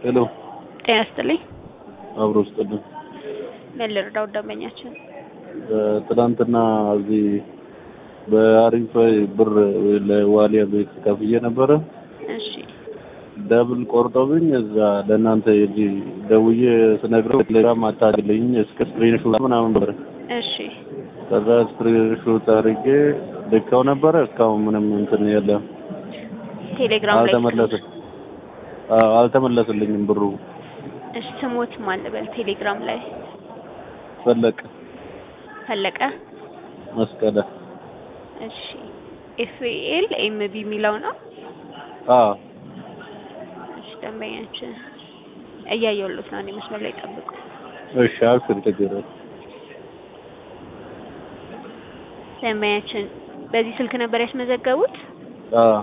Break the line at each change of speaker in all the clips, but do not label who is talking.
ሄሎ
ጤና ይስጥልኝ።
አብሮ ስጥልን።
ምን ልርዳው ደንበኛችን?
ትናንትና እዚህ በአሪፍ ብር ለዋሊያ ቤት ከፍዬ ነበረ።
እሺ
ደብል ቆርጦብኝ እዛ ለእናንተ እዚህ ደውዬ ስነግረው ቴሌግራም አታግልኝ እስከ ስክሪንሾት ምናምን ነበር።
እሺ
ከዛ ስክሪንሾት አድርጌ ልከው ነበረ። እስካሁን ምንም እንትን የለም፣
ቴሌግራም ላይ
አልተመለስም። አዎ አልተመለስልኝም ብሩ።
እሺ ስሞት ማን ልበል? ቴሌግራም ላይ
ፈለቀ
ፈለቀ።
መስቀለ።
እሺ ኤፍኤል ኤምቢ የሚለው ነው።
አዎ
እሺ ደንበኛችን እያየሁሎት ነው። እኔ መስመር ላይ ጠብቁ።
እሺ አብሽር፣ ችግር የለም።
ደንበኛችን በዚህ ስልክ ነበር ያስመዘገቡት?
አዎ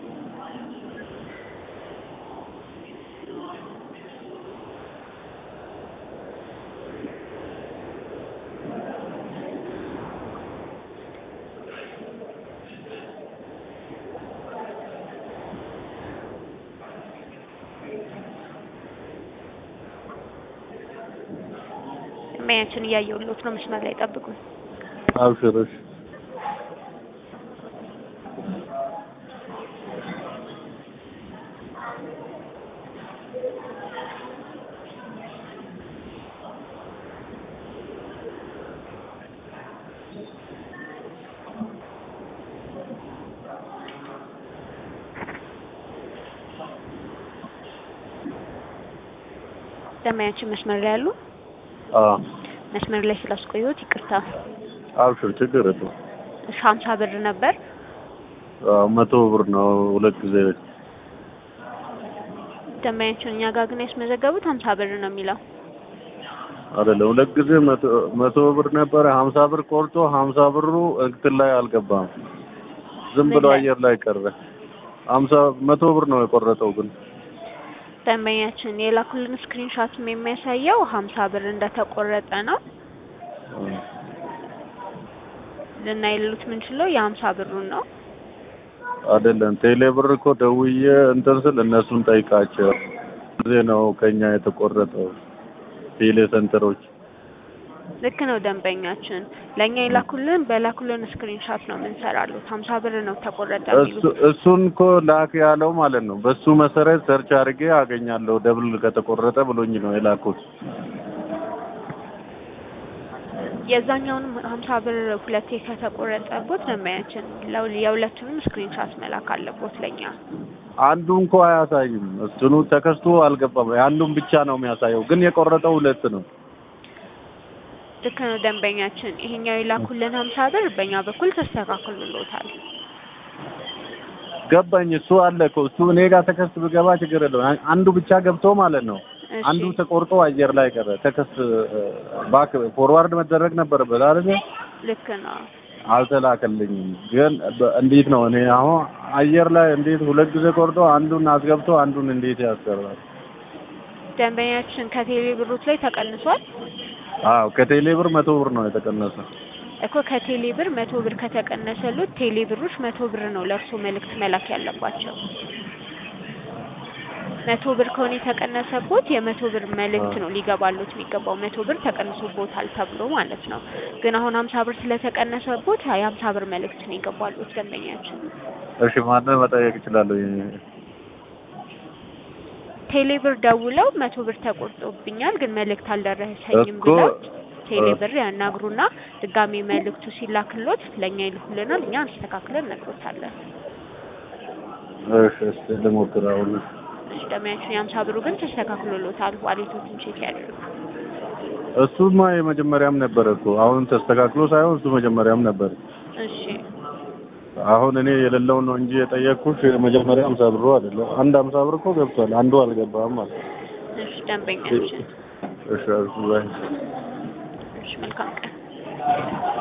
ደንበኛችን እያየሁሎት ነው። መስመር ላይ ጠብቁ።
አብሽር። እሺ
ደንበኛችን መስመር ላይ ያሉ
አዎ
መስመር ላይ ስላስቆየሁት ይቅርታ።
አብሽር፣ ችግር የለም።
እሺ ሀምሳ ብር ነበር።
አዎ መቶ ብር ነው ሁለት ጊዜ
ደንበኛችን እኛ ጋር ግን ያስመዘገቡት ሀምሳ ብር ነው የሚለው።
አይደለም ሁለት ጊዜ መቶ መቶ ብር ነበረ። ሀምሳ ብር ቆርጦ ሀምሳ ብሩ እንትን ላይ አልገባም። ዝም ብሎ
ምን ላይ?
አየር ላይ ቀረ። ሀምሳ መቶ ብር ነው የቆረጠው ግን
ደንበኛችን የላኩልን ስክሪንሾትም የሚያሳየው ሀምሳ ብር እንደተቆረጠ ነው። ልናይሉት የምንችለው የሀምሳ ብሩን ነው።
አይደለም ቴሌ ብር እኮ ደውዬ እንትን ስል እነሱን ጠይቃቸው ጊዜ ነው ከኛ የተቆረጠው ቴሌ ሴንተሮች
ልክ ነው ደንበኛችን። ለእኛ የላኩልን በላኩልን ስክሪንሾት ነው የምንሰራሉት። ሀምሳ ብር ነው ተቆረጠ
እሱ
የሚሉት።
እሱን እኮ ላክ ያለው ማለት ነው። በሱ መሰረት ሰርች አድርጌ አገኛለሁ ደብል ከተቆረጠ ብሎኝ ነው የላኩት።
የዛኛውንም ሀምሳ ብር ሁለቴ ከተቆረጠቦት ደንበኛችን ለው- የሁለቱንም ስክሪንሾት መላክ አለቦት ለእኛ።
አንዱ እንኳ አያሳይም። እሱኑ ተከስቶ አልገባም። አንዱን ብቻ ነው የሚያሳየው፣ ግን የቆረጠው ሁለት ነው።
ልክ ነው ደንበኛችን። ይሄኛው የላኩልን ሀምሳ ብር በእኛ በኩል ተስተካክሎሎታል።
ገባኝ። እሱ አለ እኮ እሱ እኔ ጋር ተከስት ብገባ ችግር የለውም። አን- አንዱ ብቻ ገብቶ ማለት ነው።
እሺ
አንዱ ተቆርጦ አየር ላይ ቀረ። ተከስት ባክ ፎርዋርድ መደረግ ነበረበት አይደል?
ልክ ነው።
አልተላከልኝም። ግን በ- እንዴት ነው እኔ አሁን አየር ላይ እንዴት ሁለት ጊዜ ቆርጦ አንዱን አስገብቶ አንዱን እንዴት ያስቀራል?
ደንበኛችን ከቴሌ ብሮት ላይ ተቀንሷል
አዎ ከቴሌ ብር መቶ ብር ነው የተቀነሰ።
እኮ ከቴሌ ብር መቶ ብር ከተቀነሰሉት ቴሌ ብሮች መቶ ብር ነው ለእርሶ መልእክት መላክ ያለባቸው። መቶ ብር ከሆነ የተቀነሰቦት የመቶ ብር መልእክት ነው ሊገባሉት የሚገባው መቶ ብር ተቀንሶቦታል ተብሎ ማለት ነው። ግን አሁን ሀምሳ ብር ስለተቀነሰቦት የሀምሳ ብር መልእክት ነው የገባሉት ደንበኛችን።
እሺ ማንን መጠየቅ እችላለሁ?
ቴሌ ብር ደውለው መቶ ብር ተቆርጦብኛል ግን መልእክት አልደረሰኝም
እኮ
ብለው ቴሌ
እ-
ብር ያናግሩና ድጋሜ መልእክቱ ሲላክሎት ለእኛ ይልኩልናል። እኛ አስተካክለን እነግሮታለን።
እሺ እስኪ ልሞክር አሁን።
እሺ ደንበኛችን የሀምሳ ብሩ ግን ተስተካክሎሎታል። ዋሌቶችን ቼክ ያድርጉ።
እሱማ የመጀመሪያም ነበር እኮ አሁን ተስተካክሎ ሳይሆን እሱ መጀመሪያም ነበር።
እሺ
አሁን እኔ የሌለውን ነው እንጂ የጠየቅኩሽ የመጀመሪያ ሀምሳ ብሩ አይደለም። አንድ ሀምሳ ብር እኮ ገብቷል፣ አንዱ አልገባም ማለት ነው።
እሺ ደንበኛችን
እሺ እሺ ባይ
እሺ መልካም ቀን